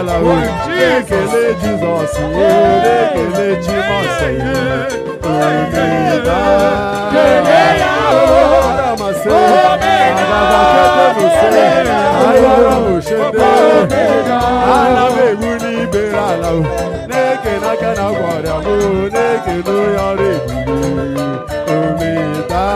ala o na-ekele jizọs o na-ekele chimọsọ omeda aramasị agabaketebuse ayọrọmụshede ana m egbu n'ibere ala o na-ekele aka na gwara m o na-ekele onye ọrụ ebube omeda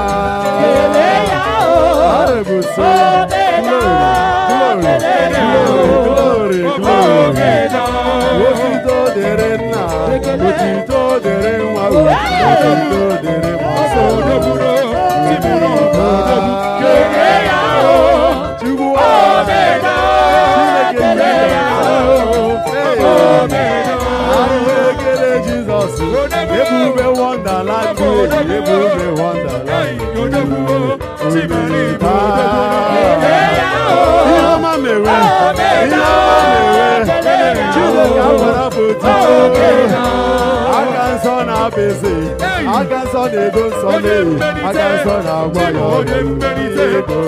arabuse glory glory glory glory otito dịrị nna otito dịrị nwa o otito dịrị mmasị chukwu chineke anyị ekele jizọs ebube wonderland ebube wonderland ihe ọma mere ihe ọma mere chineke agbara bụ otito aka nsọ na-aba eze aka nsọ na-edo nsọ na-ewu aka nsọ na-agwa ya ọrụ ego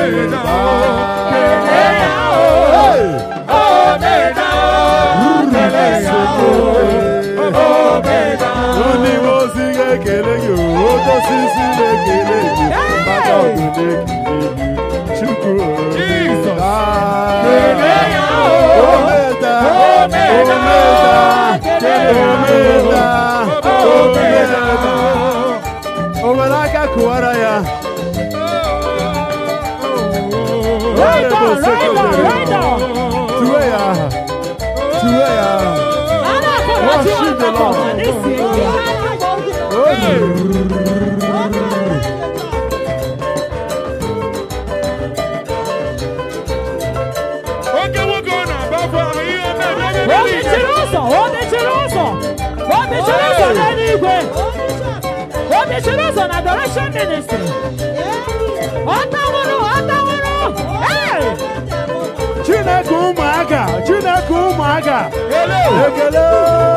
ndị ozi ga-ekele gị oke osisi na-ekele gị mmadụ ọgụ na-ekele gị chukwu omeda omeda omeda omeda o nwere aka kụwara ya Right on, right on, right on. tuwe ya aha tuwe ya aha Worship the Lord. Oge nwoke ọ na-agbafu ahụ ihe mere O mechiri ụzọ, o mechiri ụzọ, o mechiri ụzọ n'eluigwe, o mechiri ụzọ na direction ministry. Ọ tawụrụ, ọ tawụrụ. Hey! chineke ụmụaka chineke ụmụaka ekele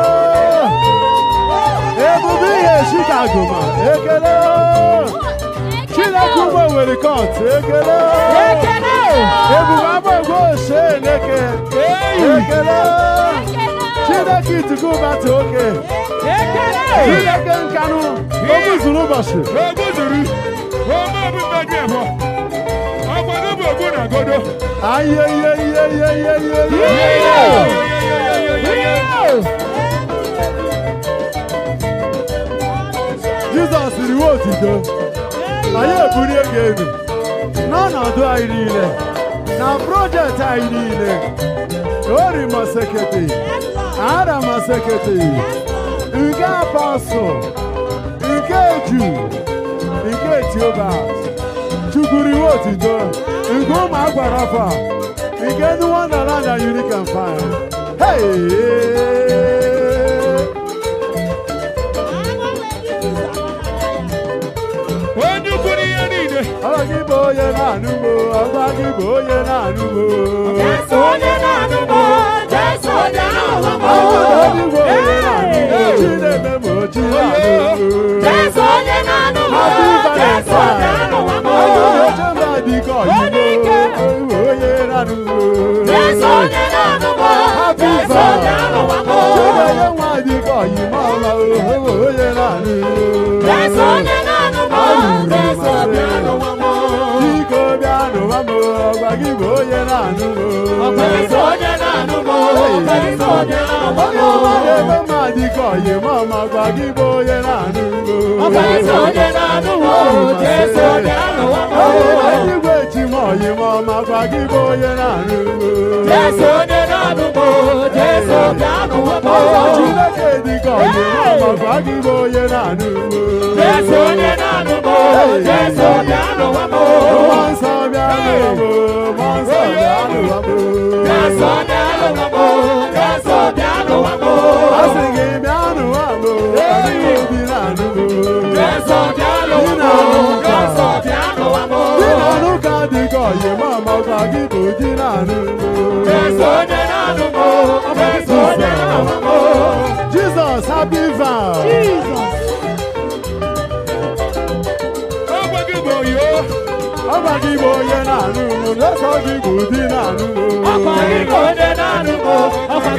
ebube ihe chicago ma ekele chineke ụmụ nwere kọt ekele Ekele! ebube agbagwo ose eleke ekele chineke ituku bata oke Ekele! chineke nkanụ ogu zuru ụbọchị Ogbu zuru ome ọbụbe dị abụọ ọgbado bụ ogbu na godo aye ihe ihe ihe ihe ihe ihe jizọs riwe otito anyị ebulie gị elu n'ọnọdụ anyị niile na projekti anyị niile ori masekete ara masekete nke apọsụl nke ju nke etiobas chukwuriwe otito nke ụmụ agwara afọ a nke ndị wonderland na unique and fire hey onye ukwu n'ihe niile Ọba gị bụ onye na-anụ m ọba gị bụ onye na-anụ m Jesu onye na-anụ m, Jesu onye na-anụ m. Ọba gị bụ onye na-anụ m chi na-eme m chi na-anụ m Jesu onye na-anụ m, Jesu onye na-anụ m. oche mba dị ka ọyịbo onye na-anụ m Jesu onye na-anụ m, Jesu onye na-anụ m. Chinenye nwa dị ka ọyịma ọma onye na-anụ m Jesu onye na-anụ m, Jesu onye na-anụ m. Biko bịa nụwa m ọgwa gị bụ onye na-anụ m Jesu onye na-anụ m, Jesu onye na-anụ m. onye ọma na-eme mma dị ka ọyịma ọma gwa gị bụ onye na-anụ m Jesu onye na-anụ m, Jesu onye na-anụ m. eluigwe chi m ọyịma ọma gwa gị bụ onye na-anụ Jesu onye na-anụ m, Jesu onye na-anụ m. Chineke dị ka ọyịma ọma gwa gị bụ onye na-anụ Jesu onye na-anụ m, Jesu onye na-anụ m. Mmụọ nsọ bịa nụwa m mmụọ nsọ bịa nụwa m Jesu onye na-anụ m, Jesu onye na-anụ m. a sị gị bịa nụwa m anyị obi na-anụ m Jesu onye na-anụ m, Jesu onye na-anụ m. Di na-anụ ka dị ka ọyịma ọma gwa gị bụ di na-anụ Jesu onye na-anụ m, Jesu onye na-anụ m. Jizọs happy vow ọgwa gị bụ oyo ọgwa gị bụ onye na-anụ m n'ụzọ gị bụ di na-anụ m Ọkwa gị bụ onye na-anụ m, ọkwa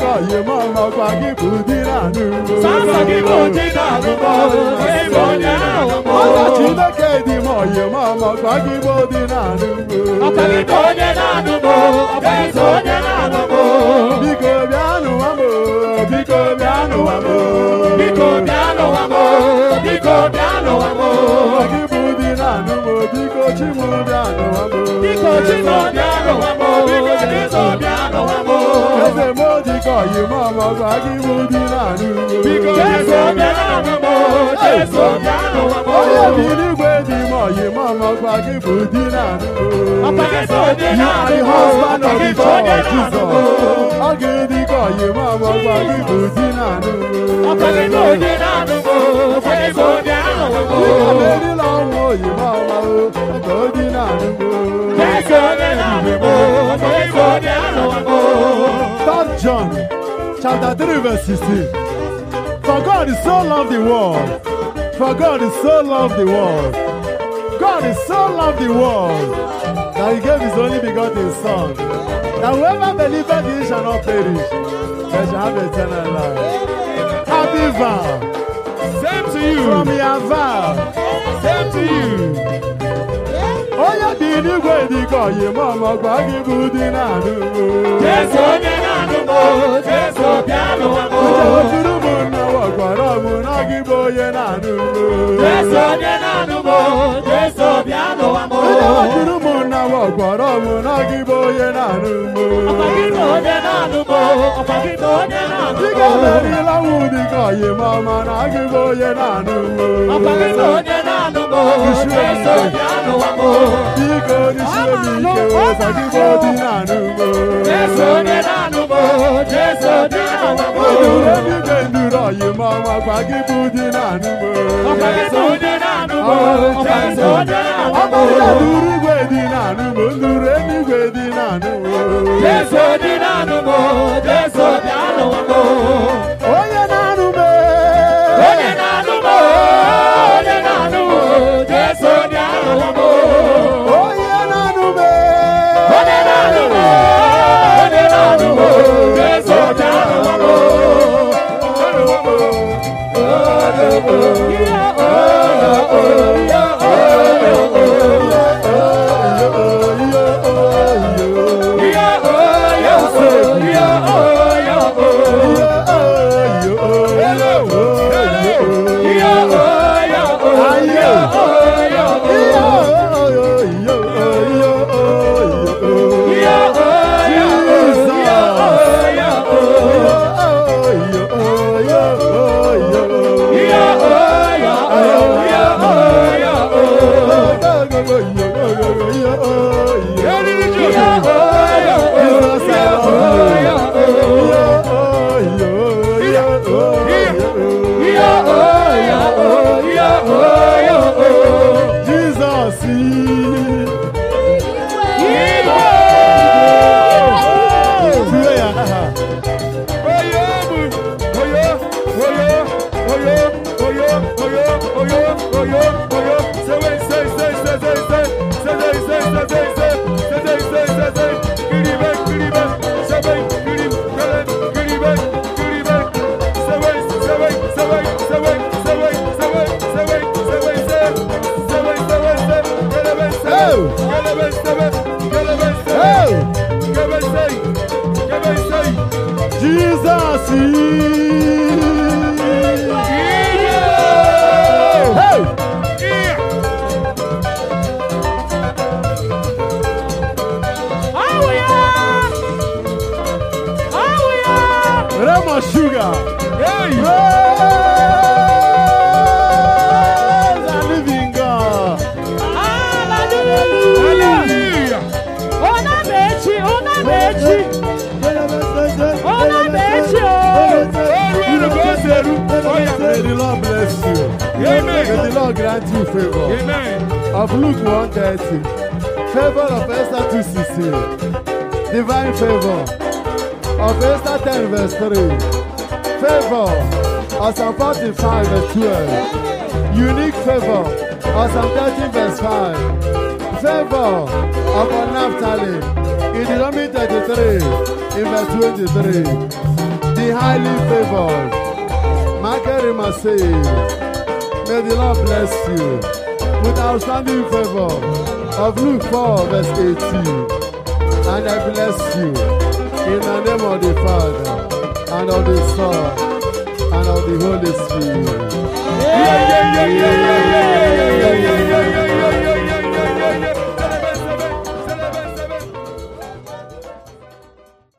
dịka ọyị ma ọmọkwa gị bụ di na anụ Sọsọ gị bụ di na anụmọ, ebe onye ahụ mụ. Ọla Chineke dị ma ọyị ma ọmọkwa gị bụ di na anụ Ọkwa gị bụ onye na-anụ mụ, ọkwa gị bụ onye na-anụ mụ. Biko bịa nụwa m biko bịa nụwa m Biko bịa n'ụwa mụ, biko bịa n'ụwa mụ. gị bụ di na anụ m biko chi m bịa nụwa m Biko Chimo bịa n'ụwa mụ, biko Jesu bịa n'ụwa mụ. Eze m dịka ọyị ma ọmọkwa gị bụ di na anụ Jesu bịa n'ụwa mụ, Jesu bịa n'ụwa mụ. Onye bi n'igwe dị ma ọyị ma ọmọkwa gị bụ di na anụ Ọkwa gị bụ onye You are the na-anụ mụ, husband ọkwa of gị the bụ onye church, na-anụ mụ. Jesus. Ọ ga-edi ka ọyị ma ọmọkwa gị bụ di na anụ Ọkwa gị bụ onye na-anụ mụ, ọkwa gị bụ onye na-anụ mụ. Amerịla ọnwụ oyi ma ọma o, ọka o di na anụ Jesu onye na-anụ mụ, ọkwa gị bụ onye na-anụ mụ. Third John chapter 3 verse 16. For God is so loved the world. For God is so loved the world. God is so loved the world that he gave his only begotten son. That whoever believeth in him shall not perish, but shall have eternal life. Happy vow Same to from you. your vow. Same to you. Onye dị n'igwe dị ka ọyị ma ọmọgwa gị bụ di na anụ. Jesu onye na-anụ mụ, Jesu bịa n'ụwa mụ. Onye wetụrụ m nnawa gwara m na gị bụ onye na-anụ. Jesu onye na-anụ mụ, Jesu bịa n'ụwa mụ. Onye wetụrụ m nnawa gwara m na gị bụ onye na-anụ. Ọkwa gị bụ onye na-anụ mụ, ọkwa gị bụ onye na-anụ Ị mụ. ga-emerila nwụ dị ka ọyị ma ọma na gị bụ onye na-anụ. Ọkwa gị bụ onye na-anụ mụ, Jesu bịa n'ụwa mụ. Biko n'isie m ike ụzọ gị bụ di na-anụ. Jesu onye na-anụ mụ, Jesu bịa n'ụwa mụ. Nduru eluigwe nduru ọyị ma ọma gwa gị bụ di na-anụ. Ọkwa gị bụ onye na-anụ mụ, ọkwa gị bụ onye na-anụ mụ. Ọbụla nduru igwe dị na-anụ m, nduru eluigwe dị na-anụ m. Jesu dị na-anụ mụ, Jesu bịa n'ụwa mụ. Onye na-anụ m. Onye na-anụ mụ, onye na-anụ mụ, Jesu bịa n'ụwa mụ. Onye na-anụ m. Onye na-anụ mụ, onye na-anụ mụ, Jesu bịa n'ụwa mụ. Ihe oyo, ihe oyo, ihe oyo, ihe oyo, ihe oyo, ihe oyo, ihe oyo, ihe oyo, Eriri ihe Joseph. oyo, ihe oyo, ihe oyo, ihe oyo. Jesus. Tiwe ya aha. Oyo mu. Oyo, oyo, oyo, oyo, oyo, oyo, oyo, oyo. Say, say, say, say, say, say. Say, say, say, say, say, say. Say, say, say, say, say. Kiribe, kiribe. Say, say, kirib, kele, kiribe, kiribe. Say, wait, say, wait, say, wait, say, wait, say, wait, say, wait, say, wait, say, wait, say. Say, wait, say, wait, say. Kelebe, say, Oh. kelebe, say, wait, kelebe, say. Hey, Kelebe, say, kelebe, say. Jesus. Yeah. Hey, Yeah. Rema Sugar. Hey. Praise the living God. Hallelujah. Ọrụ ọrụ ka o si eru. Oh, yeah. May the Lord bless you. Amen. May the Lord grant you favor. Amen. Of Luke 130. Favor of Esther 216. Divine favor. Of Esther 10 verse 3. Favor of Psalm 45 verse 12. Unique favor of Psalm 13 verse 5. Favor upon Naphtali in Deuteronomy 33 in verse 23. the highly favored. Michael Marseille, may the Lord bless you with outstanding favor of Luke 4, verse 18. And I bless you in the name of the Father, and of the Son, and of the Holy Spirit. Yeah, yeah, yeah, yeah, yeah,